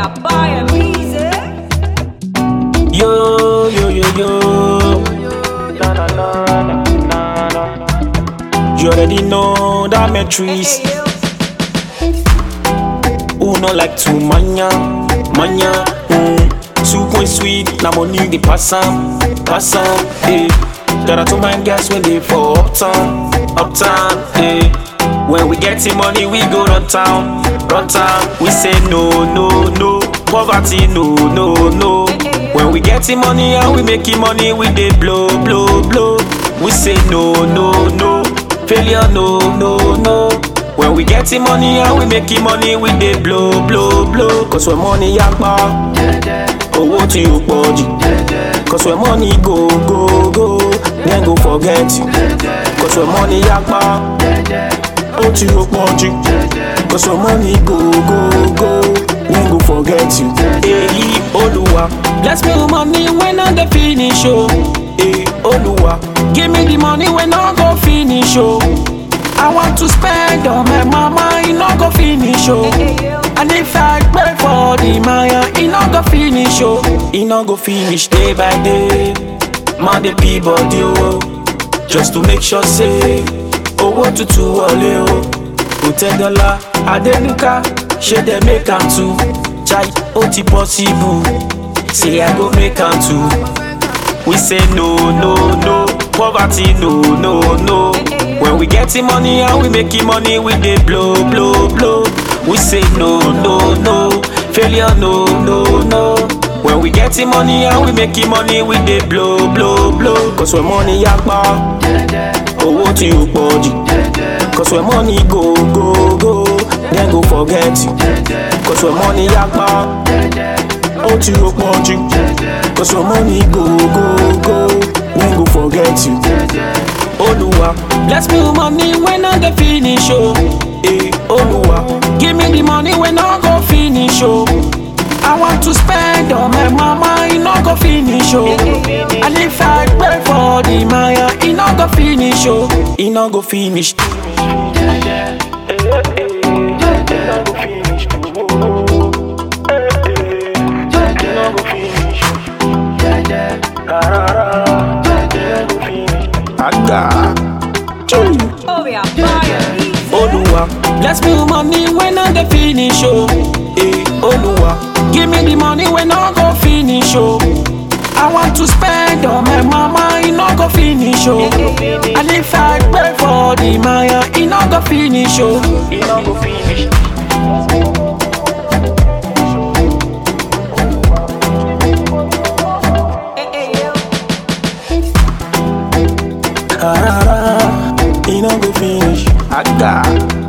yeah, buy a easy. Yo, yo, yo, yo. You already know that matrix. Hey, yo. Who no like to manya, manya. Mm. Two point sweet, na money the pass am, pass am. Eh. There are two man guys when they for uptown, uptown. Eh. When we getting money, we go run town, run town. We say no, no, no. Poverty, no, no, no. When we getting money and we making money, we dey blow, blow, blow. We say no, no, no. Failure, no, no, no. When we getting money and we making money, we dey blow, blow, blow. Cause when money yakpa, owó tí ó pọ̀ jù. Cause when money go, go, go, then go forget you. Cause when money yakpa, owó tí ó pọ̀ jù. Cause when money go, go, go, then go forget you. Èyí Olúwa, bless me with money when I dey finish o. Èyí Olúwa, give me the money when I go finish o. I want to spend on my mama, e no go finish o. Hey, yo. And if I pray for the Maya, e no go finish o. E no go finish day by day. Man dey pee body o. Just to make sure say owó tuntun wọlé o. Hotel Dollar, Adenuka, ṣé dem make am too? Chai, ó ti possible. Say I go make am too. We say no, no, no. Poverty, no, no, no. When we getting money and we making money, we dey blow, blow, blow. We say no, no, no. Failure, no, no, no. When we getting money and we making money, we dey blow, blow, blow. Cause when money yakpa, owó tí ó pọ̀ jù. Cause when money go, go, go, then go forget you. Cause when money yakpa, ó tí ó pọ̀ jù. Cause when money go, go, go, then go forget you. Olúwa, bless me with money when I dey finish o. Eh, Olúwa, give me the money when I go finish o. I want to spend on my mama, e no go finish o. And if I pray for the Maya, e no go finish o. E no go finish. Aga. Oh, yeah, buy a easy. Olúwa, bless me with money when I dey finish o. Eh, Olúwa, give me the money when I go finish o. I want to spend on my mama, e no go finish o. And if I pray for the Maya, e no go finish o. E no go finish. Hey, hey, yo. Ah, e no go finish. Aga.